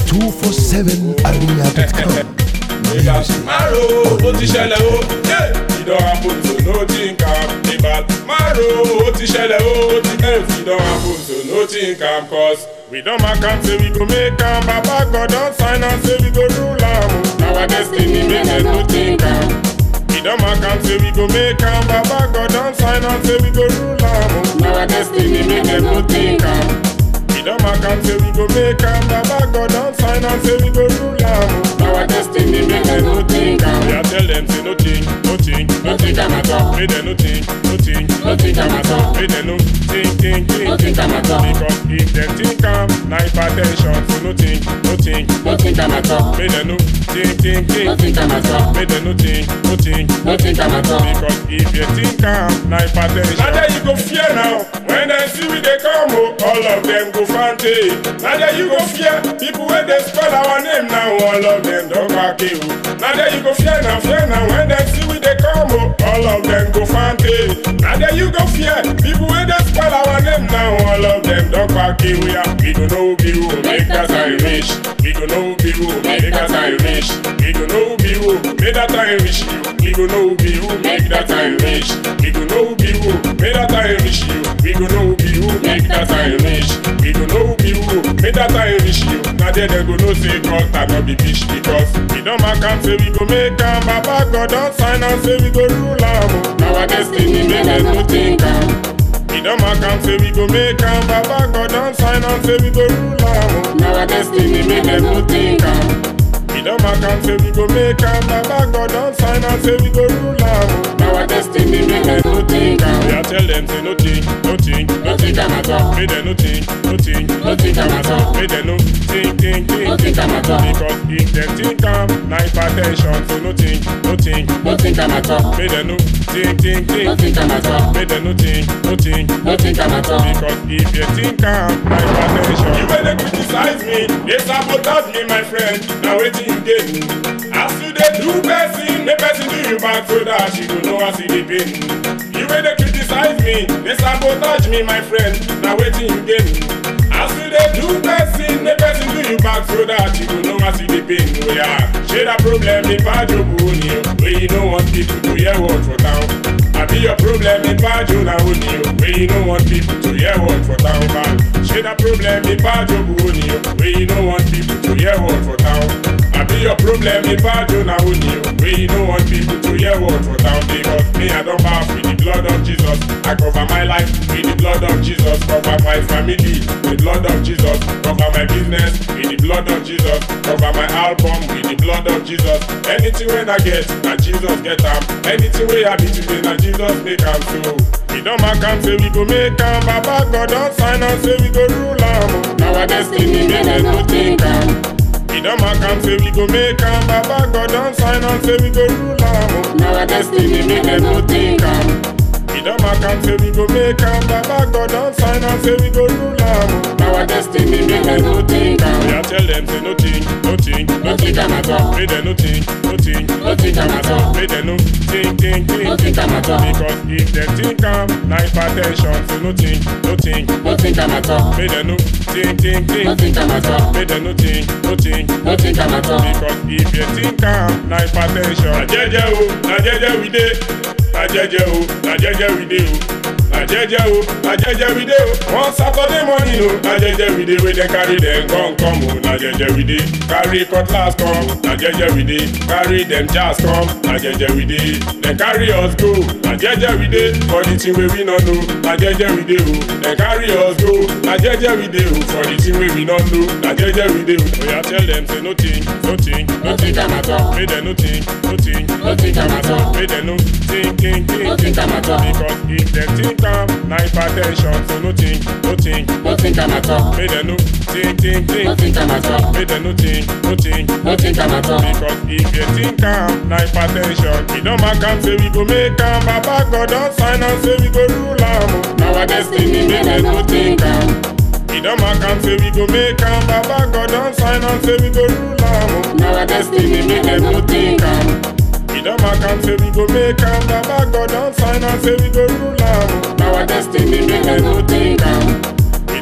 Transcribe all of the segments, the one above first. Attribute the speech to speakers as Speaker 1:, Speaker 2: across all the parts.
Speaker 1: 247area.com.
Speaker 2: ìgbà márùn ó ti ṣẹlẹ̀ o ìdán àpòtò ló ti ń kà ìgbà márùn ó ti ṣẹlẹ̀ o ìdán àpòtò ló ti ń kà cos we don mark am say we go make am baba god don sign am say we go rule am o na our destiny make dem no think am we don mark am say we go make am baba god don sign am say we go rule am o na our destiny make dem no think am. We don mark am say we go make am Baba God don sign am say we go rule am o. Our destiny make dem no think am. We a tell dem say no think, no think, no think am at all. Make dem no think, no think, no think am at all. Make dem no think, think, think,
Speaker 3: No think am at all.
Speaker 2: Because if dem think am, na hypertension. So no think, no think,
Speaker 3: No think am at all.
Speaker 2: make dem no think, think, think.
Speaker 3: No think am at all.
Speaker 2: Make dem no think, no think,
Speaker 3: No think am at all.
Speaker 2: because if you think am, na hypertension. Na there you go fear now. When dem see we dey come o, all of dem go fante. Na there you go fear. People wey dey spell our name now, all of dem don gbake o. Na there you go fear now, fear now. When dem see we dey come o, all of dem go fante. Na there you go fear. People wey dey spell our name now, all of dem don gbake o. Yeah, we go know be who make that time reach. We go know be who make that time reach. We go know be who make that time reach you. We go know be who make that time reach. We go know be who make that time reach you. We go know be who make that time reach. We go know be who make that time reach you. Now there they go know say God cannot be bitch because we don't mark am say we go make am. Baba God don sign am say we go rule am. o. Now our destiny make dem no think am. We don mark am say we go make am. Baba God don sign am say we go rule am. o.
Speaker 3: Now our destiny make dem no think am.
Speaker 2: We don mark am say we go make am. Baba God don sign am say we go rule am. o.
Speaker 3: Now our destiny make dem no think
Speaker 2: We
Speaker 3: am.
Speaker 2: a tell them say no think, no think,
Speaker 3: No think am at all.
Speaker 2: Make them no think, no think,
Speaker 3: No think am at all.
Speaker 2: Make them no think, think, think.
Speaker 3: No think am at all.
Speaker 2: Because if them think am, na hypertension. So no think, no think.
Speaker 3: No think am at all.
Speaker 2: Make them no think, think, think.
Speaker 3: No think am at all.
Speaker 2: Make them no think, no think.
Speaker 3: No think am at all.
Speaker 2: Because if you think am, na hypertension. You wey dey criticize me, dey sabotage me, my friend. Na wetin you get. As you dey do person, make person do you back so that you go know as e dey pain. You wey dey criticize me, dey sabotage me, my friend. Na wetin you get. As you dey do person, make person do you back so that you go know as e dey pain. Oh yeah, shey that problem dey bad your bone o, wey you no want people to hear word for town. Abi your problem dey bad your na only o, wey you no want people to hear word for town. Man, shey that problem dey bad your bone o, wey you no want people to hear word for town. Abi your problem dey bad your na only o, wey you no want people to hear word for town. Because me I don baff with the blood of Jesus, I cover my life with the blood of Jesus, cover my family with the blood of Jesus, cover my business with the blood of Jesus, cover my album with the blood of Jesus. Anything when I get, na Jesus get am. Anything wey I be today, na Jesus make am so. We don mark am say we go make am, Baba God don sign am say we go rule am. o.
Speaker 3: Now our destiny make dem no think am.
Speaker 2: We don mark am say we go make am, Baba God don sign am say we go rule am. o.
Speaker 3: Now our destiny make dem no think am.
Speaker 2: We don mark am say we go make am, Baba God don sign am say we go rule am. o.
Speaker 3: Now our destiny make dem no think
Speaker 2: We
Speaker 3: am.
Speaker 2: a tell them say no think, no think,
Speaker 3: No think am at all.
Speaker 2: Make them no think, no think,
Speaker 3: No think am at all.
Speaker 2: Make them no think, think, think.
Speaker 3: No think am at all.
Speaker 2: Because if them think am, na hypertension. So no think, no think.
Speaker 3: No think am at all.
Speaker 2: Make them no think, think, think.
Speaker 3: No think am at all.
Speaker 2: Make them no think, no think.
Speaker 3: No think am at all.
Speaker 2: Because if you think am, na hypertension. Na jeje o, na jeje we dey. Na jeje o, na jeje we dey o. Na jeje o, na jeje we dey o. One Saturday morning o, na jeje we dey wey dem carry dem gun come o. Na jeje we dey. Carry cutlass come, na jeje we dey. Carry dem jazz come, na jeje we dey. Dem carry us go, na jeje we dey. For the thing wey we no know, na jeje we dey o. Dem carry us go, na jeje we dey o. For the thing wey we no know, na jeje we dey o. Oya tell dem say no think, no think,
Speaker 3: No think am at all.
Speaker 2: Make them no think, no think,
Speaker 3: No think am at all.
Speaker 2: Make them no think, think, think.
Speaker 3: No think am at all.
Speaker 2: Because if them think am, na hypertension. So no think, no think.
Speaker 3: No think am at all.
Speaker 2: Make them no think, think, think.
Speaker 3: No think am at all.
Speaker 2: Make them no think, no think.
Speaker 3: No think am at all.
Speaker 2: Because if you think am, na hypertension. We don mark am say we go make am. Baba God don sign am say we go rule am. o.
Speaker 3: Now our destiny make dem no think am.
Speaker 2: We don mark am say we go make am. Baba God don sign am say we go rule am. o.
Speaker 3: Now our destiny make dem no think am.
Speaker 2: We don mark am say we go make am. Baba God don sign am say we go rule am. o.
Speaker 3: Now our destiny make dem no think am.
Speaker 2: We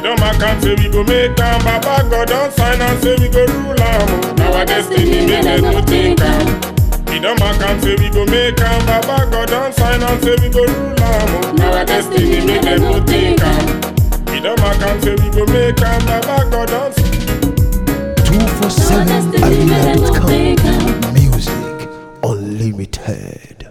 Speaker 2: don mark am say we go make am baba god don sign am say we go rule am o na our destiny make dem no think am. We don mark am say we go make am baba god don sign am say we go rule am o
Speaker 3: Now our destiny make them no think am.
Speaker 2: we don mark am say we go make am baba god don.
Speaker 3: Now our destiny make them no think am.
Speaker 1: 247arena.com Music Unlimited.